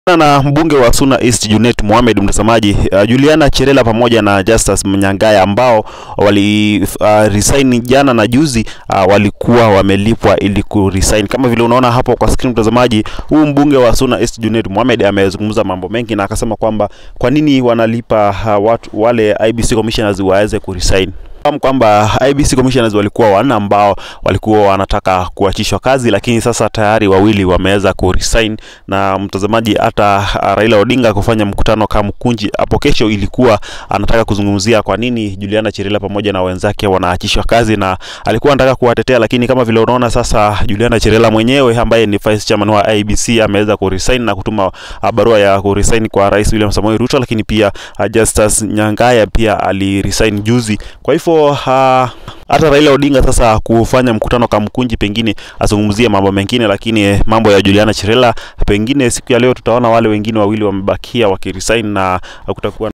na mbunge wa Suna East Junet Mohamed mtazamaji, uh, Juliana Cherela pamoja na Justus Mnyangaya ambao wali uh, resign jana na juzi uh, walikuwa wamelipwa ili ku resign. Kama vile unaona hapo kwa screen mtazamaji, huu mbunge wa Suna East Junet Mohamed amezungumza mambo mengi na akasema kwamba kwa nini wanalipa uh, watu wale IBC commissioners waweze ku resign fahamu kwamba IBC commissioners walikuwa wanne ambao walikuwa wanataka kuachishwa kazi, lakini sasa tayari wawili wameweza ku resign. Na mtazamaji, hata Raila Odinga kufanya mkutano Kamkunji hapo kesho, ilikuwa anataka kuzungumzia kwa nini Juliana Cherila pamoja na wenzake wanaachishwa kazi, na alikuwa anataka kuwatetea, lakini kama vile unaona sasa, Juliana Cherila mwenyewe ambaye ni vice chairman wa IBC ameweza ku resign na kutuma barua ya ku resign kwa Rais William Samoei Ruto, lakini pia Justus Nyangaya pia ali resign juzi, kwa hivyo Uh, hata Raila Odinga sasa kufanya mkutano Kamkunji, pengine azungumzie mambo mengine, lakini mambo ya Juliana Cherela pengine siku ya leo tutaona wale wengine wawili wamebakia wakiresign na kutakuwa